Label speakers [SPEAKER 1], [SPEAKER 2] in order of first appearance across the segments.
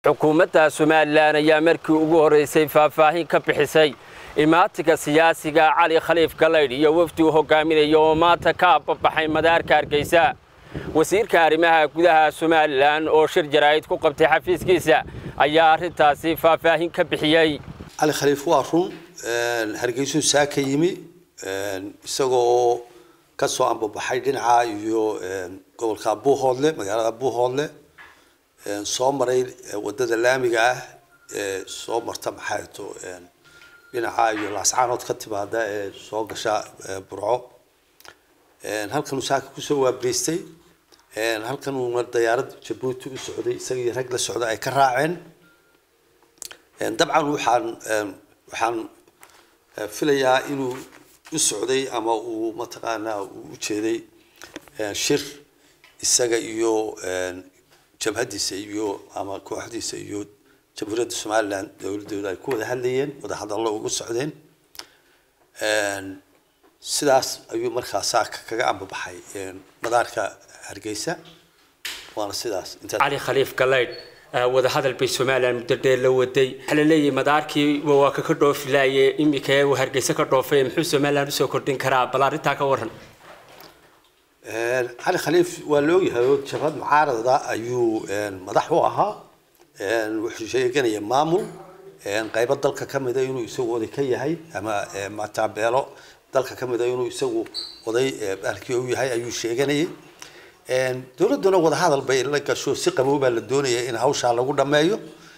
[SPEAKER 1] xukuumadda somalilan ayaa markii ugu horreysay faahfaahin ka bixisay imaatinka siyaasiga cali khaliif galaydh iyo wafdi uu hogaaminaya oo maanta ka ababaxay madaarka hargeysa wasiirka arrimaha gudaha somalilan oo shir jaraa'id ku qabtay xafiiskiisa ayaa arrintaasi faahfaahin ka bixiyey
[SPEAKER 2] cali khaliif waa run hargeysuu saa ka yimi isagoo ka soo ambabaxay dhinaca iyo gobolka buuhoodle magaalada buuhoodle soo maray wadada laamiga ah ee soo marta maxay to dhinaca iyo laascaanood ka timaada ee soo gasha burco halkan uu saaka kusoo waabeystay halkan uuna dayaarad jabuuti u socday isaga iyo rag la socda ay ka raaceen dabcan waxaan waxaan filayaa inuu u socday ama uu mataqaanaa uu ujeeday shir isaga iyo jabhadiisa iyo ama kooxdiisa iyo jamhuuriyadda somaliland dowladooda ay ku wada hadlayeen wada hadallo ugu socdeen sidaas ayuu markaa saaka kaga ambabaxay madaarka hargeysa waana sidaas
[SPEAKER 1] cali khaliif galaydh wadahadal bay somalilan muddo dheer la waday waxaa la leeyahay madaarkii waa ka ka dhoofi laaye iminka uu hargeysa ka dhoofay muxuu somalilan usoo kordhin karaa bal arrintaa ka waran
[SPEAKER 2] cali khaliif waa la ogyahay oo jabhad mucaarada ayuu madax u ahaa wuxuu sheeganaya maamul qaybo dalka ka mida inuu isagu oday ka yahay ama mataabeelo dalka ka mida inuu isagu oday bahalkii u yahay ayuu sheeganayay dowladduna wadahadal bay la gasho si qabow baa la doonaya in hawshaa lagu dhameeyo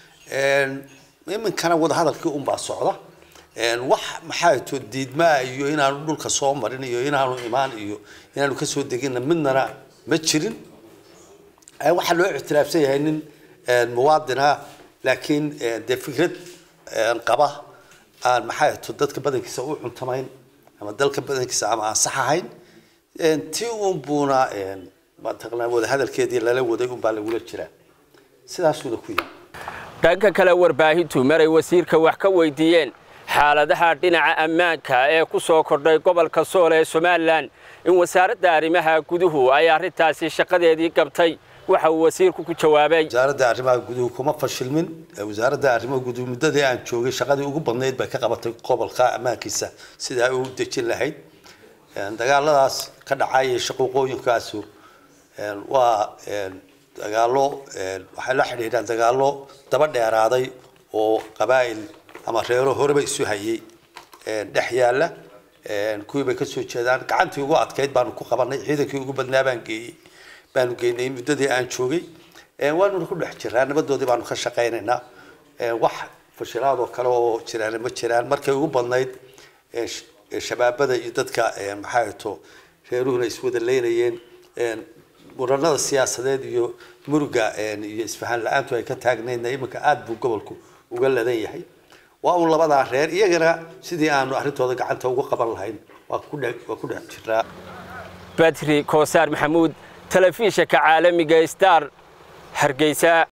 [SPEAKER 2] iminkana wadahadalkii unbaa socda wax maxaa to diidmaa iyo inaanu dhulka soo marin iyo inaanu imaan iyo inaanu kasoo deginna midnana ma jirin waxaa loo ictiraafsan yahay nin muwaadina laakiin dee fikrad qaba aan maxaa to dadka badankiisa u cuntamayn ama dalka badankiisa ama aan sax ahayn ti un buuna mataqanaa wadahadalkeedii lala waday unbaa lagula jiraa sidaasuuna ku yimi
[SPEAKER 1] dhanka kale warbaahintu maray wasiirka wax ka weydiiyeen xaaladaha dhinaca ammaanka ee ku soo kordhay gobolka sool ee somalilan in wasaaradda arrimaha guduhu ay arrintaasi shaqadeedii gabtay waxa uu wasiirku ku jawaabay
[SPEAKER 2] wasaaradda arrimaha guduhu kuma fashilmin wasaaradda arrimaha guduhu muddadii aan joogay shaqadii ugu badnayd bay ka qabatay gobolka ammaankiisa sidai ay u dejin lahayd dagaaladaas ka dhacaya shaquuqooyinkaasu waa dagaalo waxay la xidhiidhaan dagaalo daba dheeraaday oo qabaa'il ama reero horeba isu hayay dhex yaalla kuwii bay kasoo jeedaan gacantii ugu adkayd baanu ku qabanay ciidankii ugu badnaa baan geeyey baanu geynay muddadii aan joogay waanuna ku dhex jiraa nabadoodii baanu ka shaqaynaynaa wax fashilaadoo kale oo jiraan ma jiraan markay ugu badnayd shabaabada iyo dadka maxaa to reeruhuna iswada leynayeen muranada siyaasadeed iyo muruga iyo isfahaan la-aantu ay ka taagnaydna iminka aada buu gobolku uga ladan yahay waa un labadaa reer iyagana sidii aanu arrintooda gacanta ugu qaban lahayn waa ku dhe waa ku dhex jiraa
[SPEAKER 1] badri koosaar maxamuud telefishinka caalamiga star hargeysa